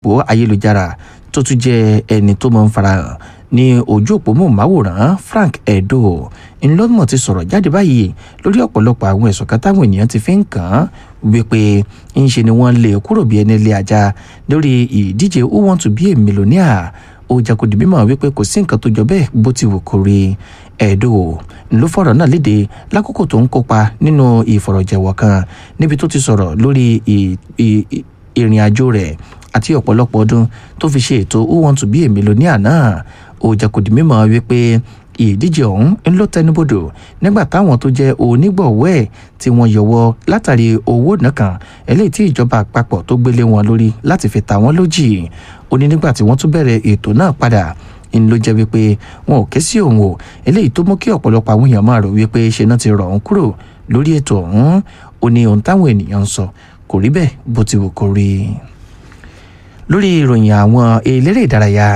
òpó ayélujára tó tún jẹ́ ẹni tó máa ń farahàn ní ojú òpó mọ̀máwòrán Frank Edo ńlọ́mọ̀ ti sọ̀rọ̀ jáde báyìí lórí ọ̀pọ̀lọpọ̀ àwọn ẹ̀sùn kan táwọn ènìyàn ti fi ń kàn án wípé ńṣe ni wọ́n lé kúrò bí ẹni lé ajá lórí ìdíje who want to be a millionaire ó jẹ́ kó di mímọ̀ wípé kò sí nǹkan tó jọ bẹ́ẹ̀ bó ti wù kó rí Edo ló fọ̀rọ̀ náà léde lákòókò tó ń kópa nínú ìfọ̀rọ̀jẹ̀wọ̀ kan níbi tó ti sọ̀rọ̀ lórí ìrìn àjò rẹ̀ àti ọ̀pọ̀lọpọ̀ ọdún tó fi ṣe ètò who want to be a millionaire náà ó jẹ́ kó di mímọ̀ wípé ìdíje ọ̀hún ń ló tẹnubodò nígbà táwọn tó jẹ́ onígbọ̀wọ́ ẹ̀ tí wọ́n yọwọ́ látàrí owó nìkan eléyìí tí ìjọba àpapọ̀ tó gbélé wọn lórí láti fi ta wọ́n lójì ó ní nígbà tí wọ́n tún bẹ̀rẹ̀ ètò náà padà ń ló jẹ́ wípé wọn ò ké sí òun o eléyìí tó mú kí ọ̀pọ̀lọpọ̀ àwọn èèyàn máa rò wípé ṣe náà ti rọ̀ òun kúrò lórí ètò ọ̀hún ó ní ohun táwọn ènìyàn ń sọ kò rí bẹ́ẹ̀ bó ti wù kó rí lórí ìròyìn àwọn eléré ìdárayá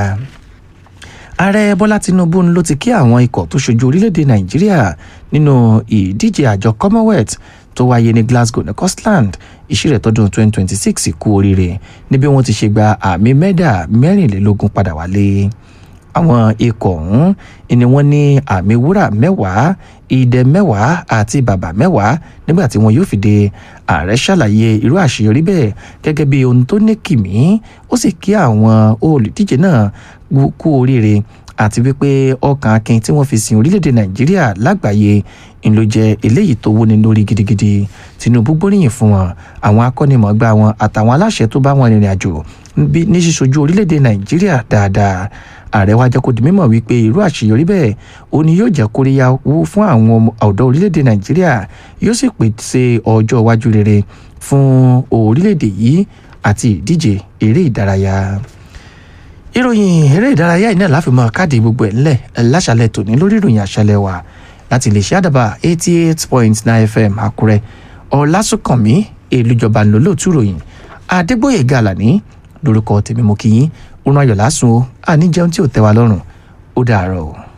ààrẹ bọ́lá tinubu ló ti kí àwọn ikọ̀ tó ṣojú orílẹ̀-èdè nàìjíríà nínú ìdíje àjọ commonwealth tó wáyé ní glasgow ní scotland ìṣirẹ̀ tọdún 2026 kú oríire níbi wọ́n ti ṣe gba àmì mẹ́dà mẹ́rìnlélógún padà wálé àwọn ikọ̀ ọ̀hún ni wọ́n ní àmì wúrà mẹ́wàá ìdẹ mẹ́wàá àti bàbà mẹ́wàá nígbà tí wọn yóò fi dé ààrẹ ṣàlàyé irú àṣeyọrí bẹ́ẹ̀ gẹ́gẹ́ bí ohun tó ní kìmí ó sì kí àwọn olùdíje náà kú oríire àti wípé ọkàn akin tí wọ́n fi sin orílẹ̀-èdè nàìjíríà lágbàáyé ń ló jẹ́ eléyìí tó wúni lórí gidigidi tinubu gbóríyìn fún wọn àwọn akọ́nimọ̀ọ́gbá wọn àtàwọn aláṣẹ tó bá wọn rìnrìn àjò ní ṣíṣojú orílẹ̀-èdè nàìjíríà dáadáa ààrẹ wa jẹ́ kó di mímọ̀ wípé irú àṣeyọrí bẹ́ẹ̀ ó ní yóò jẹ́ kóríyá wú fún àwọn ọ̀dọ́ orílẹ̀-èdè nàìjíríà yóò sì pèsè ọjọ́ iwájú rere fún orílẹ̀-èdè yìí àti ìdíje eré ìdárayá ìròyìn eré ìdárayá yìí náà láfi mọ káàdì gbogbo ẹ̀ ńlẹ̀ láṣàlẹ̀ tòní lórí ìròyìn àṣàlẹ̀ wa láti lè ṣe àdàbà eighty eight point nine fm àkúrẹ́ ọ̀làsùnkànmí èlùjọba ńlọ́lọ́tù ròyìn adégbòye gàlàní lórúkọ tèmi mo kí yín òun ayọ̀ lásùn o àní jẹun tí ò tẹ́ wa lọ́rùn ó dàárọ̀ o.